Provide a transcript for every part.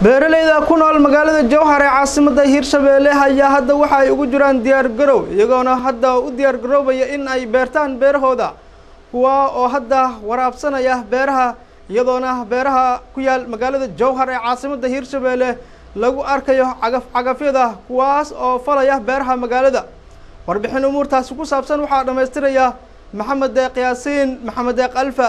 beeralayda ku nool magaalada jowhar ee caasimada hiirshabeelle ayaa hadda waxa ay ugu jiraan diyaar garow iyagoona hadda u diyaar garoobaya in ay beertaan beerahooda kuwa oo hadda waraabsanaya beeraha iyadoona beeraha ku yaal magaalada jowhar ee caasimada hiirshabeelle lagu arkayo cagaf cagafyada kuwaas oo falaya beeraha magaalada warbixin umuurtaasi ku saabsan waxaa dhammaystiraya maxamed deeq yaasiin maxamed deeq alfa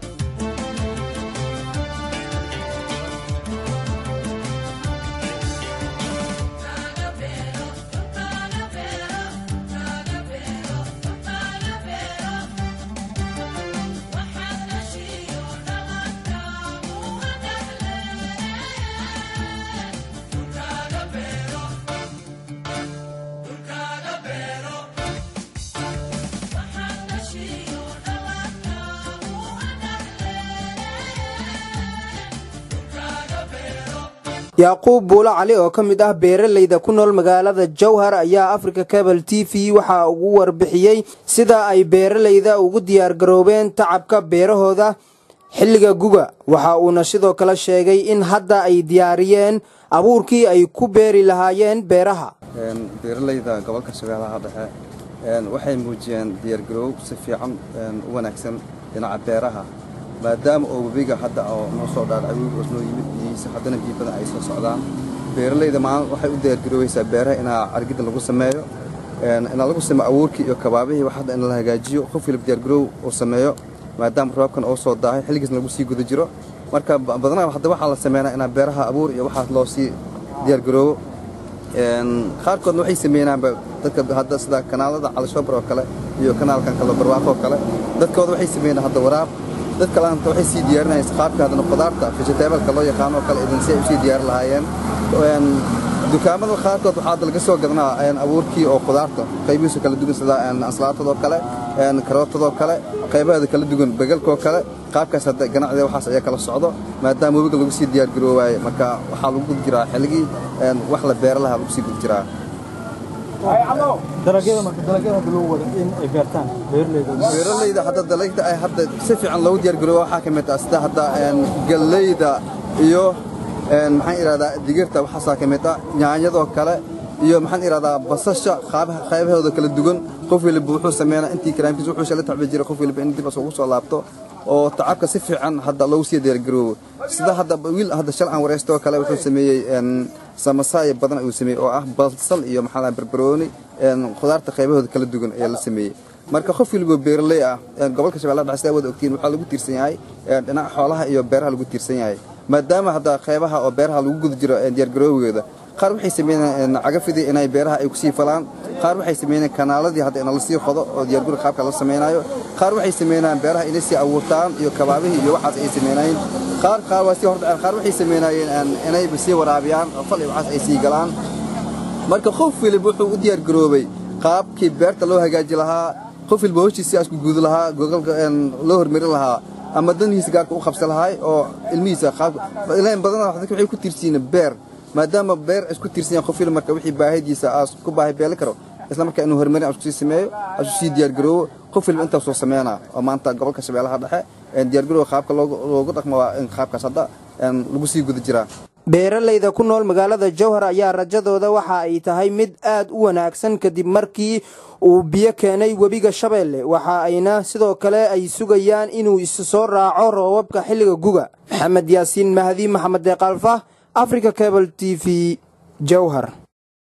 yacquub buulo cali oo ka mid ah beeralayda ku nool magaalada jowhar ayaa africa cabal t v waxaa ugu warbixiyey sida ay beeralayda ugu diyaargaroobeen tacabka beerahooda xilliga guga waxa uuna sidoo kale sheegay in hadda ay diyaariyeen abuurkii ay ku beeri lahaayeen beeraha beeralayda gobolka shabeellaha dhexe waxay muujiyeen diyaargaroow si fiican u wanaagsan dhinaca beeraha maadaama oo webiga hadda oo noo soo dhaadhacay webiga oo noo yimid biyihiisa haddana biyo badan ay soo socdaan beeralayda maalin waxay u diyaargaroobaysaa beeraha inaa cargida lagu sameeyo inaa lagu sameeyo abuurkii iyo kabaabihii wax hadda in la hagaajiyo qof waliba diyaargaroow uu sameeyo maadaama roobkan oo soo daahay xilligiisna lagu sii guda jiro marka badanaa hadda waxaa la sameynaa inaa beeraha abuur iyo waxaas loo sii diyaargaroobo qaarkoodna waxay sameynaanba dadka hadda sida kanaalada calishobar oo kale iyo kanaalkan kale barwaaqo oo kale dadkooda waxay sameynaa hadda waraab dad kalenta waxay sii diyaarinaysa qaabka haddana qudaarta vegetableka loo yaqaano oo kale idan si ay usii diyaari lahaayeen dukaamada qaarkood waxaa hadda laga soo gadanaa abuurkii oo qudaarta qaybihiisu kala duwan sida anslaatadoo kale karootadoo kale qaybaheeda kala duwan begalkoo kale qaabkaas hadda ganacdiga waxaas ayaa kala socdo maadaama webiga lagu sii diyaargaroowaaye marka waxaa lagu gud jiraa xilligii wax la beera lahaa lagu sii gud jiraa beeralayda hadda dalagda ay hadda si fiican loogu diyaargarooba waxaa ka mid ah sida hadda gallayda iyo maxaan idhahdaa digirta waxaasaa ka mid ah nyaanyadoo kale iyo maxaan idhahdaa basasha qaybahooda kala duwan qof waliba wuxuu sameynaa intii karaamkiisa wuxuu shala tacbi jiray qof waliba in dib ugu soo laabto oo tacabka si fiican hadda loogu sii diyaargaroobo sida hadda wiil hadda shal aan wareystoo kale wuxuu sameeyey samasaaya badan ayuu sameeyey oo ah balsal iyo maxaa barbarooni khudaarta qaybahooda kala duwan ayaa la sameeyey marka qof waliba beeraley ah gobolka shabeellaha dhexe sidaa wada ogtiin waxaa lagu tiirsan yahay dhinaca xoolaha iyo beeraha lagu tiirsan yahay maadaama hadda qaybaha oo beeraha lagu guda jiro diyaargaroowgeeda qaar waxay sameynayeen cagafidii inay beeraha ay kusii falaan qaar waxay sameynayeen kanaaladii hadda ina lasii qodo oo diyaarguri qaabka la samaynayo qaar waxay sameynayeen beeraha inay sii abuurtaan iyo kabaabihii iyo waxaas ay sameynayeen qaar qaar waa sii hordhaceen qaar waxay sameynayeen inayba sii waraabiyaan oo fal iyo waxaas ay sii galaan marka qof waliba wuxuu u diyaargaroobay qaabkii beerta loo hagaaji lahaa qof waliba hoshiis sidaas ku guudi lahaa gogalka loo hormarin lahaa ama danihiisa gaarka u qabsan lahaay oo ilmihiisa qaabka badanaa dadka waxay ku tiirsiin beer maadaama beer isku tiirsan yahay qof waliba marka wixii baahidiisa aas ku baahi beeli karo isla markaa inuu horumarin asku sii sameeyo asku sii diyaargaroobo qof waliba intaasoo sameynaa oo maanta gobolka shabeellaha dhexe diyaargarooba qaabka loogu dhaqmo waa in qaabkaas hadda lagu sii guda jiraa beeralayda ku nool magaalada jowhar ayaa rajadooda waxa ay tahay mid aad u wanaagsan kadib markii uu biyo keenay webiga shabeelle waxa ayna sidoo kale ay sugayaan inuu isu soo raaco roobabka xilliga guga maxamed yaasiin mahdi maxamed deeqalfa africa cabal t v jowhar